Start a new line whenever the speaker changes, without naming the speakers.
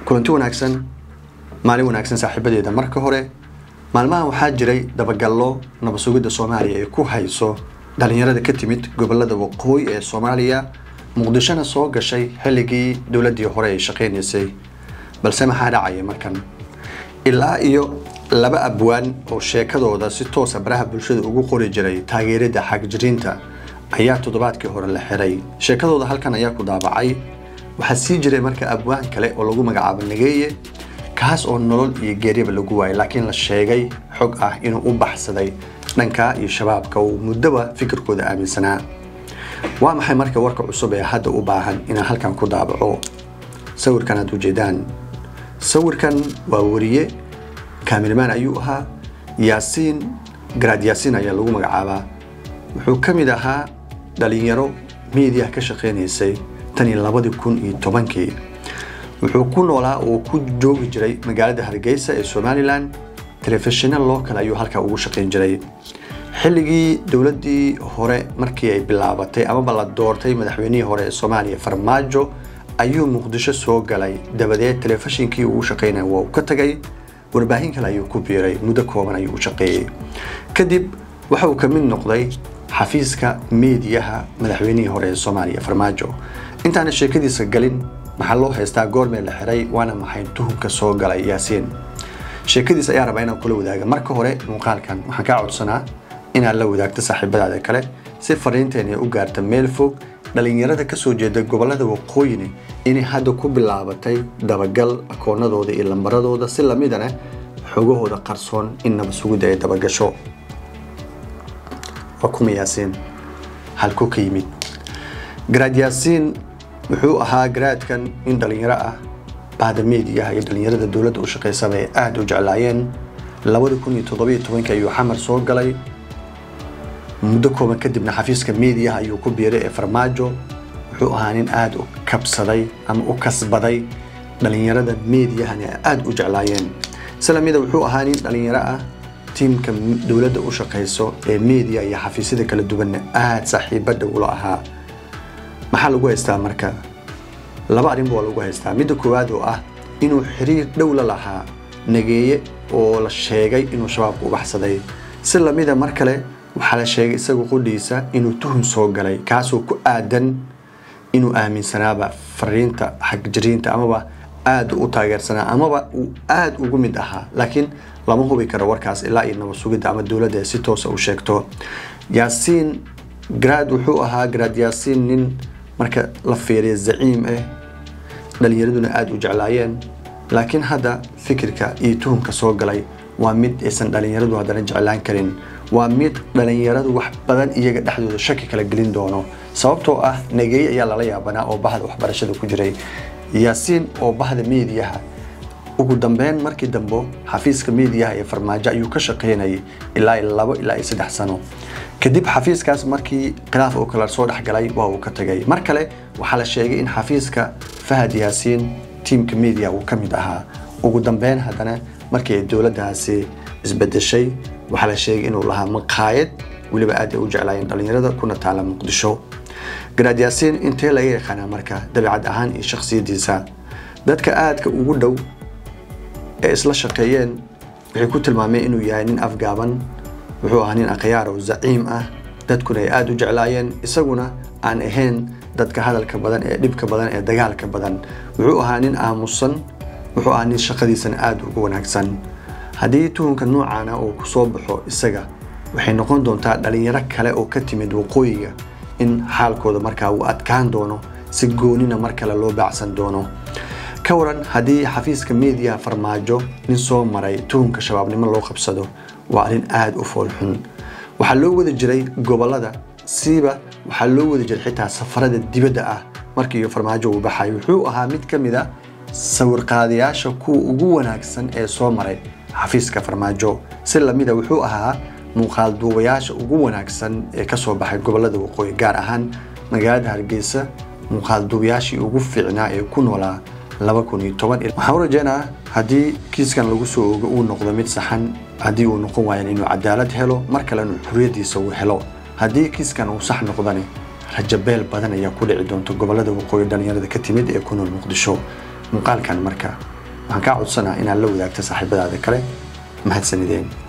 kulanti wanaagsan maalin wanaagsan saaxiibadeeda marka hore maalmahan waxaa jiray dabagallo nabadsugidda soomaaliya ay ku hayso dhalinyarada ka timid gobolada waqooyi ee soomaaliya muqdishona soo gashay xilligii dowladdii hore ay shaqaynaysay balse maxaa dhacaya markan ilaa iyo laba abwaan oo sheekadooda si toosa baraha bulshada ugu qori jiray taageerada xagjiriinta ayaa toddobaadkii hore la xiray sheekadooda halkan ayaa ku daabacay waxaa sii jiray marka abwaan kale oo lagu magacaabo nageeye kaas oo nolol iyo geeryaba lagu waayay laakiin la sheegay xog ah inuu u baxsaday dhanka iyo shabaabka uu muddoba fikirkooda aaminsanaa waa maxay marka warka cusub ee hadda u baahan inaan halkan ku daabaco sawirkan aad ujeedaan sawirkan waa wariye kaamilmaan ayuu ahaa yaasiin garaad yaasiin ayaa lagu magacaabaa wuxuu ka mid ahaa dhalinyaro miidiya ka shaqaynaysay tan iyo labadii kun iyo tobankii wuxuu ku noolaa oo ku joogi jiray magaalada hargeysa ee somalilan telefishinna local ayuu halkaa ugu shaqayn jiray xilligii dowladdii hore markii ay bilaabatay amaba la doortay madaxweynihii hore ee soomaaliya farmaajo ayuu muqdisho soo galay dabadeed telefishinkii uu shaqaynaya waa uu ka tagay warbaahin kale ayuu ku biiray muddo kooban ayuu u shaqeeyey kadib waxa uu ka mid noqday xafiiska meediyaha madaxweynihii hore ee soomaaliya farmaajo intaana sheekadiisa galin maxaa loo haystaa goormee la xiray waana maxay tuhunka soo galay yaasiin sheekadiis ayaa rabaa inaan kula wadaaga marka hore muuqaalkan waxaan kaa codsanaa inaad la wadaagto saaxiibadaada kale si fariinteen ay u gaarta meel fog dhalinyarada kasoo jeeda gobolada waqooyini inay hadda ku bilaabatay dabagal akoonadooda iyo lambaradooda si lamidana xogahooda qarsoon in nabadsugidda ay dabagasho waa kuma yaasiin halkuu ka yimid garaad yaasiin wuxuu ahaa garaadkan in dhalinyaro ah bahda meediyaha iyo dhalinyarada dowladda u shaqaysaba ay aada u jeclaayeen labadi kun iyo toddobiyo tobankii ayuu xamar soo galay muddo kooban kadibna xafiiska meediyaha ayuu ku biiray ee farmaajo wuxuu ahaa nin aada u kabsaday ama u kasbaday dhalinyarada meediyahana ay aada u jeclaayeen silamida wuxuu ahaa nin dhalinyaro ah tiimka dowladda u shaqayso ee meediya iyo xafiisyada kala duwanna aada saaxiibo dhowlo ahaa maxaa lagu haystaa marka laba arrinba waa lagu haystaa midda koowaad oo ah inuu xiriir dhow la lahaa nageeye oo la sheegay inuu shabaabku u baxsaday si lamida mar kale waxaa la sheegay isagu qudhiisa inuu tuhun soo galay kaasoo ku aadan inuu aaminsanaaba fariinta xagjiriinta amaba aada u taageersanaa amaba uu aada ugu mid ahaa laakiin lama hubi karo warkaas ilaa iyo nabad sugidda ama dowladda si toosa u sheegto yaasiin garaad wuxuu ahaa garaad yaasiin nin marka la fiiriya zaciim ah dhalinyaraduna aada u jeclaayeen laakiin hadda fikirka iyo tuhumka soo galay waa mid aysan dhalinyaradu haddana jeclaan karin waa mid dhalinyaradu wax badan iyaga dhexdooda shaki kala gelin doono sababtoo ah nageeye ayaa lala yaabanaa oo bahda waxbarashada ku jiray yaasiin oo bahda meediyaha ugu dambeyn markii dambe xafiiska meediyaha ee farmaajo ayuu ka shaqaynayay ilaa labo ilaa iyo saddex sano kadib xafiiskaas markii khilaaf uu kala soo dhexgalay waa uu ka tagay mar kale waxaa la sheegay in xafiiska fahad yaasiin tiimka media uu ka mid ahaa ugu dambeyn haddana markii ay dowladdaasi isbedeshay waxaa la sheegay inuu lahaa maqaayad weliba aad ay u jeclaayeen dhalinyarada kuna taala muqdisho garaad yaasiin intee laga yaqaanaa marka dabeicad ahaan iyo shakhsiyaddiisa dadka aadka ugu dhow ee isla shaqeeyeen waxay ku tilmaameen inuu yahay nin afgaaban wuxuu ahaa nin akhyaar oo zaciim ah dadkuna ay aada u jeclaayeen isaguna aan ahayn dadka hadalka badan ee dhibka badan ee dagaalka badan wuxuu ahaa nin aamusan wuxuu ahaa nin shaqadiisana aada ugu wanaagsan haddii tuhunka noocaana uu ku soo baxo isaga waxay noqon doontaa dhalinyaro kale oo ka timid waqooyiga in xaalkooda markaa uu adkaan doono si goonina mar kale loo baacsan doono ka waran haddii xafiiska meediyaha farmaajo nin soo maray tuhunka shabaabnimo loo qabsado waa arrin aada u foolxun waxaa loo wada jiray gobolada siiba waxaa loo wada jiray xitaa safarada dibadda ah markii farmaajo uu baxay wuxuu ahaa mid ka mid a sawirqaadayaasha kuwa ugu wanaagsan ee soo maray xafiiska farmaajo si lamida wuxuu ahaa muuqaal duubayaasha ugu wanaagsan ee kasoo baxay gobolada waqooyi gaar ahaan magaalada hargeysa muuqaal duubayaashii ugu fiicnaa ee ku noolaa waxaan u rajeynaa haddii kiiskan lagu soo ogo uu noqdo mid saxan haddii uu noqon waayan inuu cadaalad helo mar kalena xuriyadiisa uu helo haddii kiiskan uu sax noqdani rajabeel badan ayaa ku dhici doonta gobolada waqooyi dhalinyarada ka timid ee ku nool muqdisho muuqaalkan marka waxaan kaa codsanaa inaad la wadaagto saaxiibadaada kale mahadsanideen